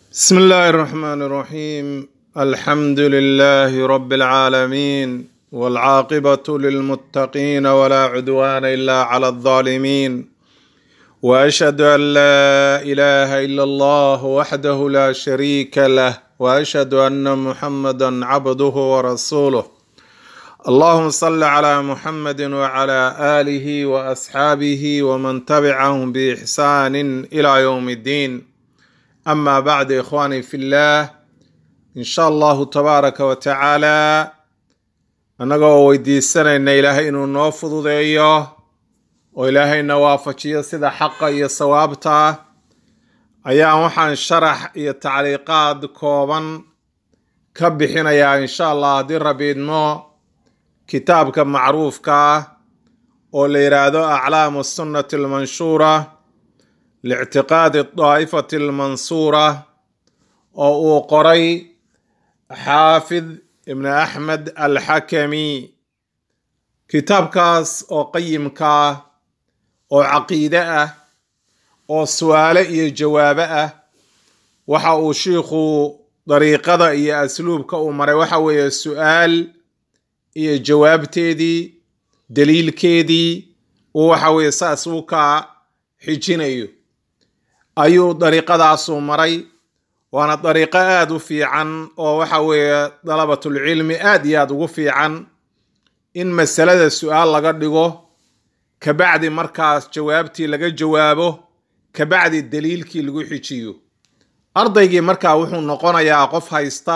بسم الله الرحمن الرحيم الحمد لله رب العالمين والعاقبة للمتقين ولا عدوان إلا على الظالمين وأشهد أن لا إله إلا الله وحده لا شريك له وأشهد أن محمدا عبده ورسوله اللهم صل على محمد وعلى آله وأصحابه ومن تبعهم بإحسان إلى يوم الدين أما بعد إخواني في الله إن شاء الله تبارك وتعالى annagoo weydiisanayna ilaahay inuu noo fududeeyo oo ilaahayna waafajiyo sida xaqa iyo sawaabta ah ayaan waxaan sharax iyo tacliiqaad kooban ka bixinayaa insha allah haddii rabi idmo kitaabka macruufka ah oo la yidhaahdo aclaamu sunnati almanshuura lictiqaadi daa'ifati almansuura oo uu qoray xaafid ibn axmed alxakami kitaabkaas oo qayimka ah oo caqiide ah oo su-aale iyo jawaabo ah waxa uu shiikhu dariiqada iyo asluubka uu maray waxa weeye su-aal iyo jawaabteedii daliilkeedii uu waxa weeye saas u ka xijinayo ayuu dariiqadaasuu maray waana dariiqo aada u fiican oo waxa weeye dalabatulcilmi aada iyo aada ugu fiican in masalada su-aal laga dhigo kabacdi markaas jawaabtii laga jawaabo kabacdi daliilkii lagu xijiyo ardaygii markaa wuxuu noqonayaa qof haysta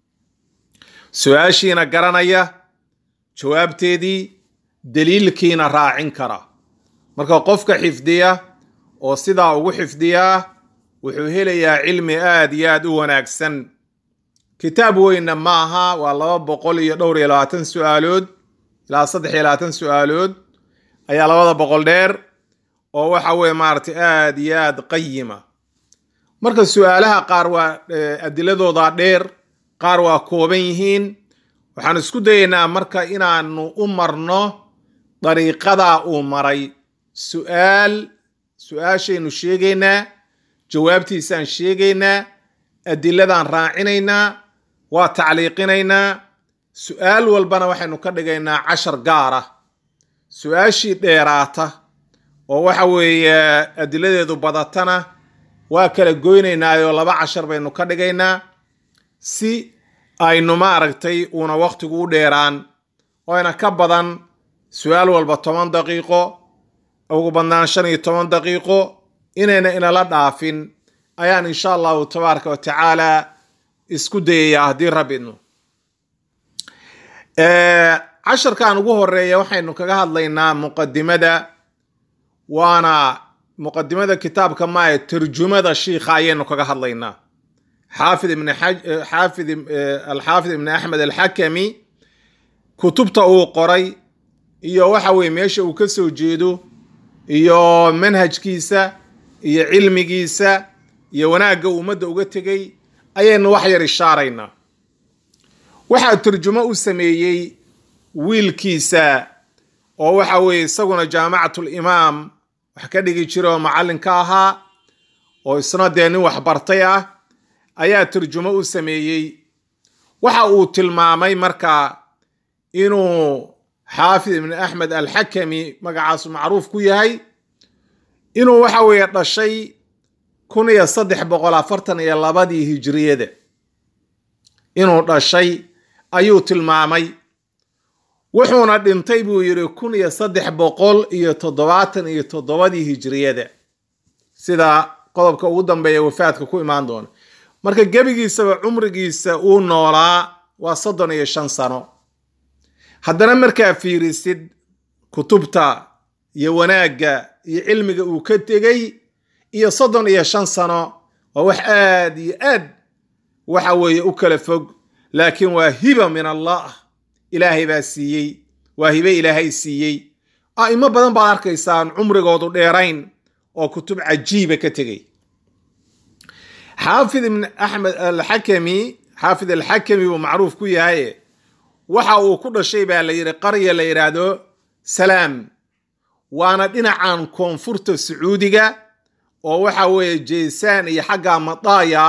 su-aashiina garanaya jawaabteedii daliilkiina raacin kara marka qofka xifdiya oo sidaa ugu xifdiyaa wuxuu helayaa cilmi aada iyo aada u wanaagsan kitaab weynna ma aha waa laba boqol iyo dhowr iyo labaatan su-aalood ilaa saddex iyo labaatan su-aalood ayaa labada boqol dheer oo waxa weye maaragtay aada iyo aada qayima marka su-aalaha qaar waa adiladooda dheer qaar waa kooban yihiin waxaan isku dayaynaa marka inaanu u marno dariiqadaa uu maray su-aal su-aashaynu sheegaynaa jawaabtiisaan sheegaynaa adiladaan raacinaynaa waa tacliiqinaynaa su-aal walbana waxaynu ka dhigaynaa cashar gaar ah su-aashii dheeraata oo waxa weeye adiladeedu badatana waa kala goynaynaayoo laba cashar baynu ka dhigaynaa si aynu maaragtay uuna wakhtigu u dheeraan oyna ka badan su-aal walba toban daqiiqo ugu badnaan shan iyo toban daqiiqo inayna inala dhaafin ayaan insha allahu tabaaraka wa tacaala isku dayayaa haddii rabidno casharkan ugu horeeya waxaynu kaga hadlaynaa muqadimada waana muqadimada kitaabka maaye tarjumada shiikha ayaynu kaga hadlaynaa xaafid ibn xaafid alxaafid ibn axmed alxakami kutubta uu qoray iyo waxa weye meesha uu ka soo jeedo iyo manhajkiisa iyo cilmigiisa iyo wanaagga ummadda uga tegay ayaynu wax yar ishaaraynaa waxaa turjumo u sameeyey wiilkiisa oo waxa weeye isaguna jaamacatul imaam wax ka dhigi jira oo macallin ka ahaa oo isna dee nin waxbartay ah ayaa turjumo u sameeyey waxa uu tilmaamay marka inuu xaafid ibn axmed alxakami magacaasu macruuf ku yahay inuu waxa weeye dhashay kun iyo saddex boqol afartan iyo labadii hijriyada inuu dhashay ayuu tilmaamay wuxuuna dhintay buu yidhi kun iyo saddex boqol iyo toddobaatan iyo toddobadii hijriyada sida qodobka ugu dambeeya wafaadka ku imaan doona marka gebigiisaba cumrigiisa uu noolaa waa soddon iyo shan sano haddana markaa fiirisid kutubta iyo wanaagga iyo cilmiga uu ka tegey iyo soddon iyo shan sano waa wax aad iyo aad waxa weeye u kala fog laakiin waa hiba min allah ilaahay baa siiyey waa hibe ilaahay siiyey a'imo badan baad arkaysaan cumrigoodu dheerayn oo kutub cajiiba ka tegey xaafid ibn axmed alxakami xaafid alxakami buu macruuf ku yahay waxa uu ku dhashay baa la yidhi qarya la yidhaahdo salaam waana dhinacan koonfurta sacuudiga oo waxa weeye jeysaan iyo xagga madaaya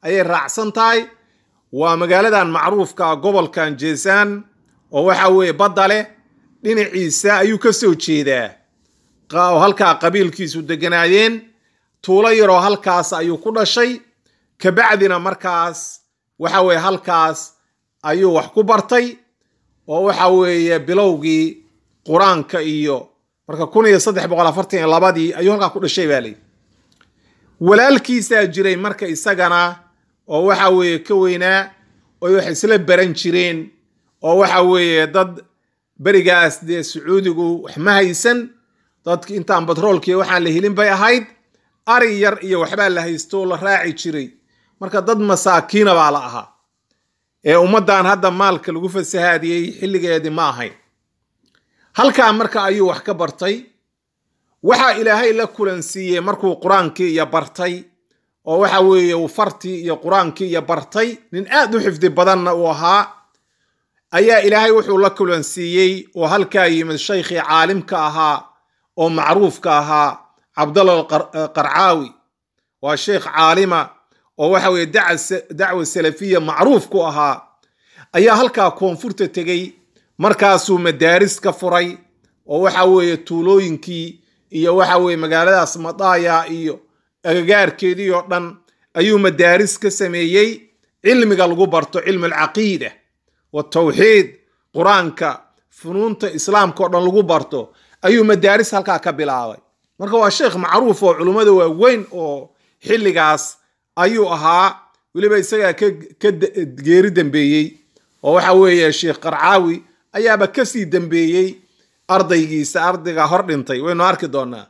ayay raacsan tahay waa magaaladan macruufka gobolkan jeesaan oo waxa weeye badda leh dhinaciisa ayuu ka soo jeedaa oo halkaa qabiilkiisu deganaayeen tuulo yaroo halkaas ayuu ku dhashay kabacdina markaas waxa weeye halkaas ayuu wax ku bartay oo waxa weeye bilowgii qur-aanka iyo marka kun iyo saddex boqol afartan iyo labadii ayuu halkaa ku dhashay baa leyi walaalkiisaa jiray marka isagana oo waxa weeye ka weynaa oy wax isla baran jireen oo waxa weeye dad berigaas dee sacuudigu wax ma haysan dadki intaan batroolkiiyo waxaan la helin bay ahayd ari yar iyo waxbaa la haysto oo la raaci jiray marka dad masaakiina baa la ahaa ee ummaddan hadda maalka lagu fasahaadiyey xilligeedii ma ahayn halkaa marka ayuu wax ka bartay waxaa ilaahay la kulansiiyey markuu qur-aankii iyo bartay oo waxa weeye uu fartii iyo qur-aankii iyo bartay nin aad u xifdi badanna uu ahaa ayaa ilaahay wuxuu la kulansiiyey oo halkaa yimid shaykhii caalimka ahaa oo macruufka ahaa cabdalla qarcaawi waa sheekh caalima oo waxa weeye dacwa salafiya macruuf ku ahaa ayaa halkaa koonfurta tegey markaasuu madaaris ka furay oo waxa weeye tuulooyinkii iyo waxa weeye magaaladaas madaaya iyo agagaarkeedii oo dhan ayuu madaaris ka sameeyey cilmiga lagu barto cilmi alcaqiida watawxiid qur-aanka funuunta islaamka oo dhan lagu barto ayuu madaaris halkaa ka bilaabay marka waa sheekh macruuf oo culummada waaweyn oo xilligaas ayuu ahaa weliba isagaa ka geeri dambeeyey oo waxa weeye sheekh qarcaawi ayaaba kasii dambeeyey ardaygiisa ardayga hor dhintay waynu arki doonaa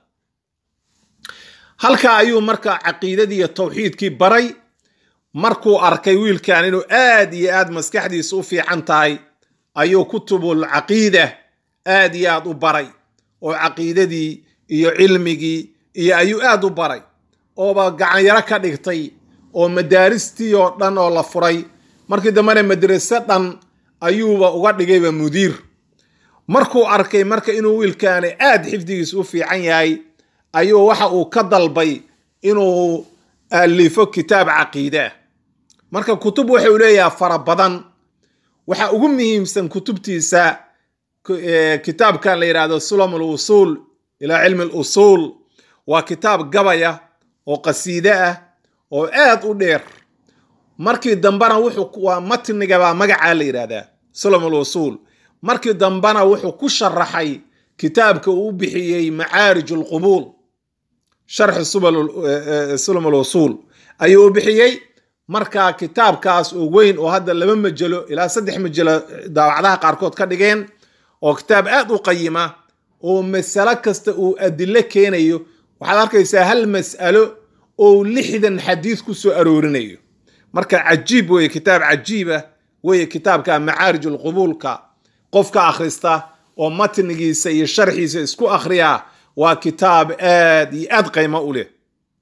halkaa ayuu marka caqiidadii iyo tawxiidkii baray markuu arkay wiilkan inuu aad iyo aad maskaxdiisa u fiican tahay ayuu kutubul caqiida aad iyo aad u baray oo caqiidadii iyo cilmigii iyo ayuu aad u baray ooba gacanyaro ka dhigtay oo madaaristii oo dhan oo la furay markii dambena madrase dhan ayuuba uga dhigayba mudiir markuu arkay marka inuu wiilkaani aad xifdigiisa u fiican yahay ayuu waxa uu ka dalbay inuu alifo kitaab caqiidaa marka kutub wuxuu leeyahay fara badan waxa ugu muhiimsan kutubtiisa kitaabkan la yidhahdo sulam alwusuul ilaa cilmi alusuul waa kitaab gabaya oo qasiide ah oo aad u dheer markii dambena wuxuu waa matnigabaa magacaa la yidhahdaa sulam alwusuul markii dambena wuxuu ku sharaxay kitaabka uu bixiyey macaarij alqubuul sharxi sulam alwusuul ayuu u bixiyey marka kitaabkaas oo weyn oo hadda laba majalo ilaa saddex majalo daawacdaha qaarkood ka dhigeen oo kitaab aad u qayima oo masalo kasta uu adilo keenayo waxaad arkaysaa hal mas'alo oo lixdan xadiid ku soo aroorinayo marka cajiib weye kitaab cajiiba weye kitaabka macaarij alqubuulka qofka akhrista oo matnigiisa iyo sharxiisa isku akhriya waa kitaab aad iyo aad qaymo u leh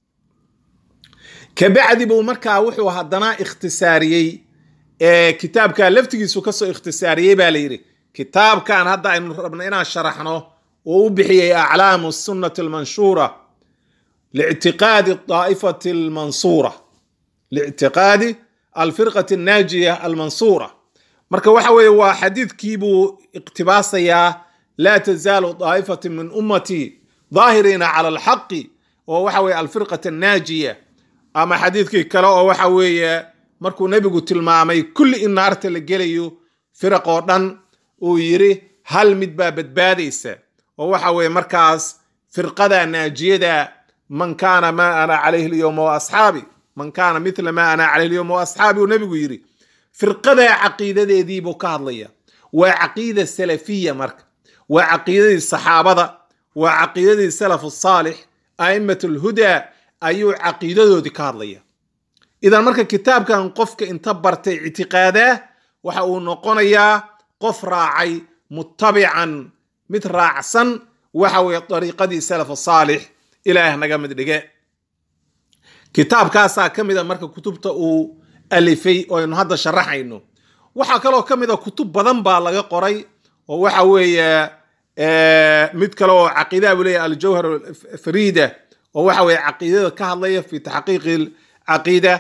kabacdi buu markaa wuxuu haddana ikhtisaariyey kitaabka laftigiisu kasoo ikhtisaariyey baa la yidhi kitaabkan hadda aynu rabno inaan sharaxno oo u bixiyey aclaamu sunnati almanshuura lictiqaadi daa'ifati almansuura lictiqaadi alfirqati annaajiya almansuura marka waxa weeye waa xadiidkii buu iqtibaasayaa laa tazaalu daa'ifati min ummatii daahiriina cala alxaqi oo waxa weeye alfirqati annaajiya ama xadiidkii kale oo waxa weeye markuu nebigu tilmaamay kulli in naarta la gelayo firaq oo dhan uu yidhi hal mid baa badbaadaysa oo waxa weeye markaas firqada naajiyada man kaana maa ana calayhi alyowma wa asxaabi man kaana mithla maa ana calayhi alyowma wa asxaabi uu nebigu yidhi firqada caqiidadeedii buu ka hadlaya waa caqiida salafiya marka waa caqiidadii saxaabada waa caqiidadii salaf saalix a'immat alhudaa ayuu caqiidadoodii ka hadlaya idan marka kitaabkan qofka inta bartay ictiqaadaa waxa uu noqonayaa qof raacay mutabican mid raacsan waxa weeye dariiqadii salaf saalix ilaah naga mid dhige kitaabkaasaa ka mid a marka kutubta uu alifay oo aynu hadda sharaxayno waxaa kaloo ka mid a kutub badan baa laga qoray oo waxa weeye mid kale oo caqiidaha buu leeyahay aljawhar farida oo waxa weeye caqiidada ka hadlaya fi taxqiiqi caqiida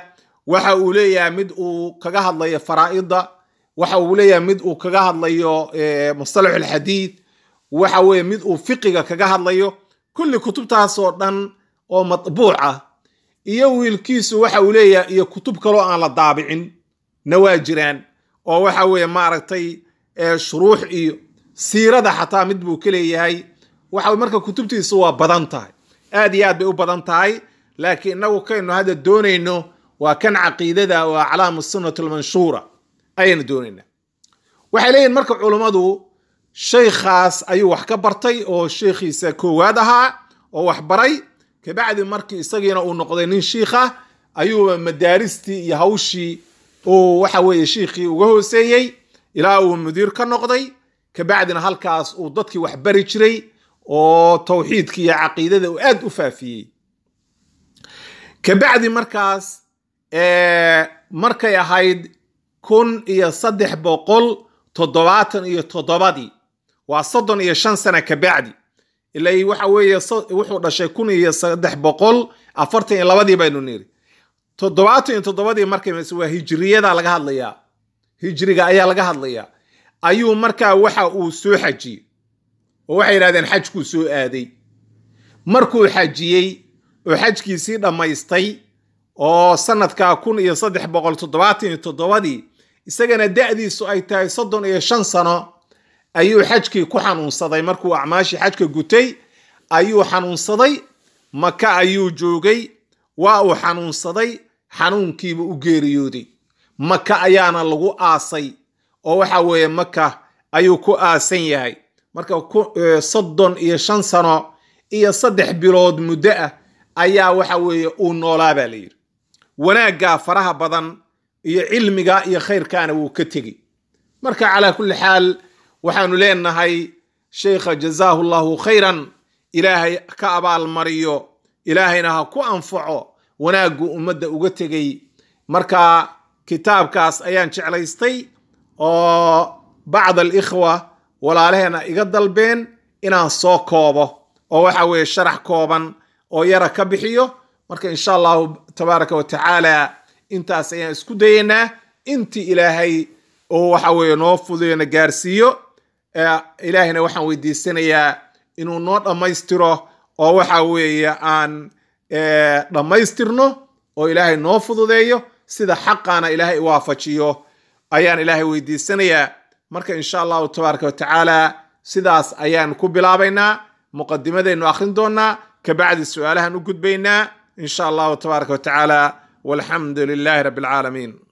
waxa uu leeyahay mid uu kaga hadlayo faraa'ida waxa uu leeyahay mid uu kaga hadlayo mustalax alxadiid waxa weeye mid uu fiqiga kaga hadlayo kulli kutubtaasoo dhan oo matbuuc ah iyo wiilkiisu waxa uu leeyahay iyo kutub kaloo aan la daabicin na waa jiraan oo waxa weeye maaragtay shuruux iyo siirada xataa mid buu ka leeyahay waxa marka kutubtiisu waa badan tahay aad iyo aad bay u badan tahay laakiin inagu kaynu hadda doonayno waa kan caqiidada oo aclaamu sunnati almanshuura ayaynu doonaynaa waxay leeyihin marka culummadu shaykhaas ayuu wax ka bartay oo sheikhiisa koowaad ahaa oo wax baray kabacdi markii isagiina uu noqday nin shiikha ayuuba madaaristii iyo hawshii uu waxa weeye shiikhii uga hooseeyey ilaa uu mudiir ka noqday kabacdina halkaas uu dadkii wax bari jiray oo tawxiidkii iyo caqiidada uu aad u faafiyey kabacdi markaas markay ahayd kun iyo saddex boqol toddobaatan iyo toddobadii waa soddon iyo shan sana kabacdi ilay waxa weeye wuxuu dhashay kun iyo saddex boqol afartan iyo labadii baynu niri toddobaatan iyo toddobadii markay waa hijriyada laga hadlayaa hijriga ayaa laga hadlayaa ayuu markaa waxa uu soo xajiyey oo waxay yidhahdeen xajkuu soo aaday markuu xajiyey oo xajkiisii dhammaystay oo sanadka kun iyo saddex boqol toddobaatan iyo toddobadii isagana da'diisu ay tahay soddon iyo shan sano ayuu xajkii ku xanuunsaday markuu acmaashii xajka gutay ayuu xanuunsaday maka ayuu joogay waa uu xanuunsaday xanuunkiiba u geeriyooday maka ayaana lagu aasay oo waxa weeye maka ayuu ku aasan yahay marka soddon iyo shan sano iyo saddex bilood muddo ah ayaa waxa weeye uu noolaa baa la yidhi wanaaggaa faraha badan iyo cilmiga iyo khayrkaana wuu ka tegey marka calaa kulli xaal waxaanu leenahay sheikha jazaahu llahu khayran ilaahay ka abaalmariyo ilaahayna ha ku anfaco wanaaggu ummadda uga tegey marka kitaabkaas ayaan jeclaystay oo bacd alikhwa walaalaheena iga dalbeen inaan soo koobo oo waxa weeye sharax kooban oo yara ka bixiyo marka insha allahu tabaaraka wa tacaala intaas ayaan isku dayaynaa intii ilaahay oo waxa weeye noo fuduyona gaarsiiyo ilaahayna waxaan weydiisanayaa inuu noo dhammaystiro oo waxa weeye aan dhammaystirno oo ilaahay noo fududeeyo sida xaqaana ilaahay waafajiyo ayaan ilaahay weydiisanayaa marka insha allahu tabaaraka wa tacaala sidaas ayaan ku bilaabaynaa muqadimadaynu akhrin doonaa kabacdi su-aalahan u gudbaynaa in sha allahu tabaaraka wa tacaala walxamdu lilahi rabbi alcaalamiin